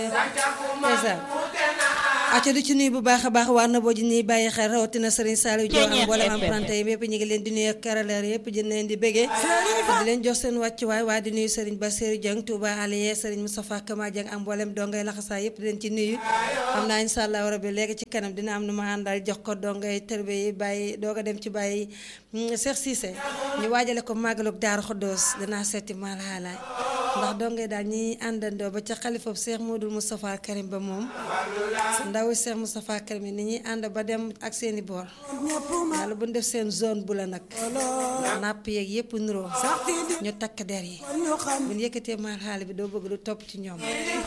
ndeysaan acca di ci nuyu bu baax a baax waa na boo ji ñuy bàyyi xel rawatina Serigne Saliou Diop ak mboolem emprunté yi yëpp ñu ngi leen di nuyu ak karaleer yëpp di leen di bëggee di leen jox seen wàccuwaay waaye di nuyu Serigne Bassirou Dieng Touba Aliye Serigne Moustapha Kama Dieng ak mboolem dongay laxasaay yëpp di leen ci nuyu xam naa insha allah rabbi léegi ci kanam dina am nu ma àndal jox ko dongay tërbe yi bàyyi doog a dem ci bàyyi Cheikh Cissé ñu waajale ko màggalug Daaru Xuddoos dinaa seeti maalaalaay ndax dongay daal ñi àndandoo ba ca xalifab Cheikh Modou Moustapha Karim ba moom ndaw Cheikh Moustapha Karim ni ñuy ànd ba dem ak seeni boor yàlla bu ñu def seen zone bu la nag napp yeeg yëpp nuroo ñu takk der yi bu ñu yëkkatee maal xaali bi doo bëgg lu topp ci ñoom